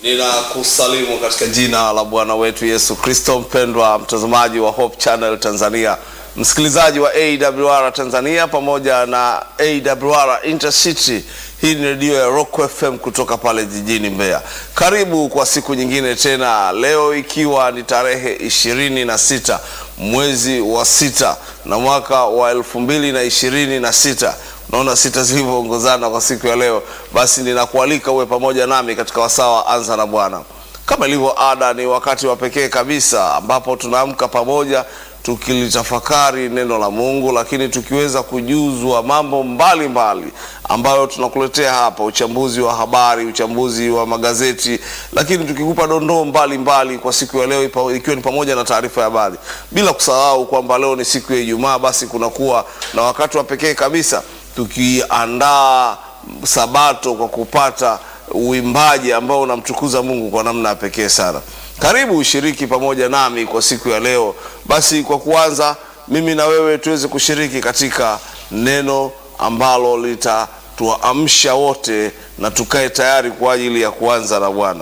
Ninakusalimu katika jina la Bwana wetu Yesu Kristo. Mpendwa mtazamaji wa Hope Channel Tanzania, msikilizaji wa AWR Tanzania pamoja na AWR Intercity. Hii ni redio ya Rock FM kutoka pale jijini Mbeya. Karibu kwa siku nyingine tena, leo ikiwa ni tarehe ishirini na sita mwezi wa sita na mwaka wa elfu mbili na ishirini na sita. Naona sita zilivyoongozana kwa siku ya leo, basi ninakualika uwe pamoja nami katika wasaa wa Anza na Bwana. Kama ilivyo ada, ni wakati wa pekee kabisa ambapo tunaamka pamoja tukilitafakari neno la Mungu, lakini tukiweza kujuzwa mambo mbalimbali mbali ambayo tunakuletea hapa, uchambuzi wa habari, uchambuzi wa magazeti, lakini tukikupa dondoo mbalimbali kwa siku ya leo, ikiwa ni pamoja na taarifa ya habari, bila kusahau kwamba leo ni siku ya Ijumaa, basi kunakuwa na wakati wa pekee kabisa tukiandaa Sabato kwa kupata uimbaji ambao unamtukuza Mungu kwa namna ya pekee sana. Karibu ushiriki pamoja nami kwa siku ya leo. Basi kwa kuanza, mimi na wewe tuweze kushiriki katika neno ambalo litatuamsha wote na tukae tayari kwa ajili ya kuanza na Bwana.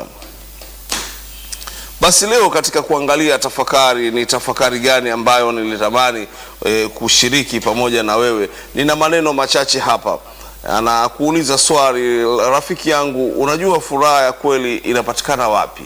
Basi leo katika kuangalia tafakari, ni tafakari gani ambayo nilitamani e, kushiriki pamoja na wewe. Nina maneno machache hapa, anakuuliza swali, rafiki yangu, unajua furaha ya kweli inapatikana wapi?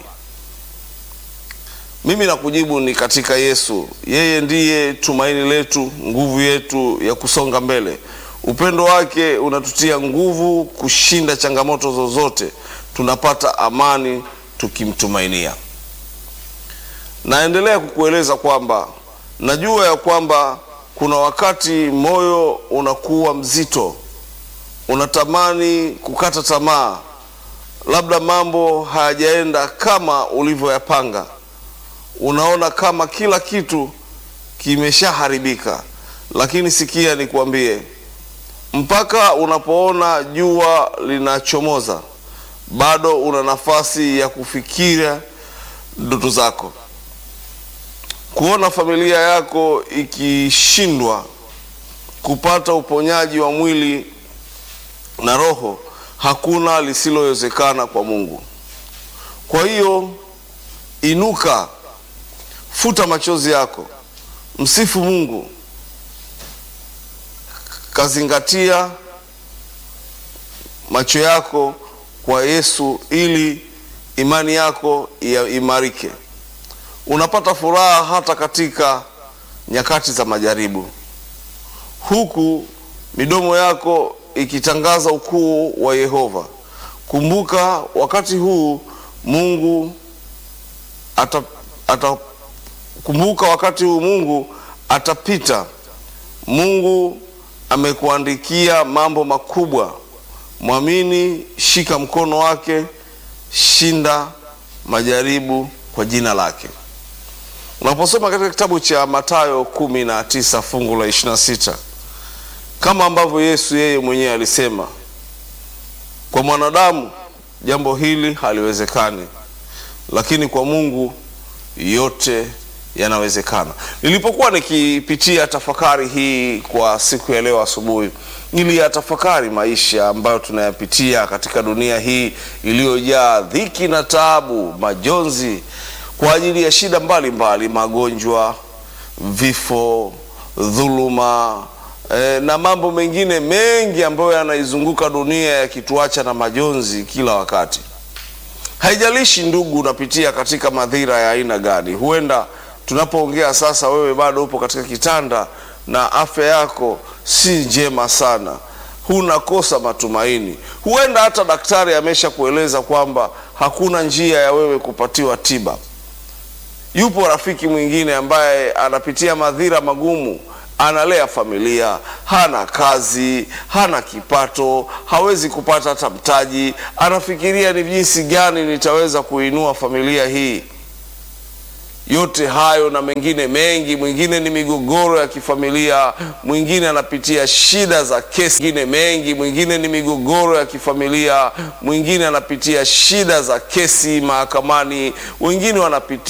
Mimi nakujibu ni katika Yesu. Yeye ndiye tumaini letu, nguvu yetu ya kusonga mbele. Upendo wake unatutia nguvu kushinda changamoto zozote. Tunapata amani tukimtumainia. Naendelea kukueleza kwamba najua ya kwamba kuna wakati moyo unakuwa mzito, unatamani kukata tamaa, labda mambo hayajaenda kama ulivyoyapanga unaona kama kila kitu kimeshaharibika, lakini sikia nikwambie, mpaka unapoona jua linachomoza, bado una nafasi ya kufikiria ndoto zako. Kuona familia yako ikishindwa kupata uponyaji wa mwili na roho, hakuna lisilowezekana kwa Mungu. Kwa hiyo inuka, Futa machozi yako, msifu Mungu, kazingatia macho yako kwa Yesu ili imani yako imarike. Unapata furaha hata katika nyakati za majaribu, huku midomo yako ikitangaza ukuu wa Yehova. Kumbuka wakati huu Mungu ata, ata Kumbuka wakati huu Mungu atapita. Mungu amekuandikia mambo makubwa. Mwamini, shika mkono wake, shinda majaribu kwa jina lake. Unaposoma katika kitabu cha Mathayo kumi na tisa fungu la ishirini na sita kama ambavyo Yesu yeye mwenyewe alisema, kwa mwanadamu jambo hili haliwezekani, lakini kwa Mungu yote yanawezekana. Nilipokuwa nikipitia tafakari hii kwa siku ya leo asubuhi, niliyatafakari maisha ambayo tunayapitia katika dunia hii iliyojaa dhiki na taabu, majonzi kwa ajili ya shida mbalimbali, magonjwa, vifo, dhuluma eh, na mambo mengine mengi ambayo yanaizunguka dunia yakituacha na majonzi kila wakati. Haijalishi ndugu, unapitia katika madhira ya aina gani. Huenda tunapoongea sasa, wewe bado upo katika kitanda na afya yako si njema sana, hunakosa matumaini. Huenda hata daktari amesha kueleza kwamba hakuna njia ya wewe kupatiwa tiba. Yupo rafiki mwingine ambaye anapitia madhira magumu, analea familia, hana kazi, hana kipato, hawezi kupata hata mtaji. Anafikiria ni jinsi gani nitaweza kuinua familia hii. Yote hayo na mengine mengi, mwingine ni migogoro ya kifamilia, mwingine anapitia shida za kesi, mwingine mengi, mwingine ni migogoro ya kifamilia, mwingine anapitia shida za kesi mahakamani, wengine wanapitia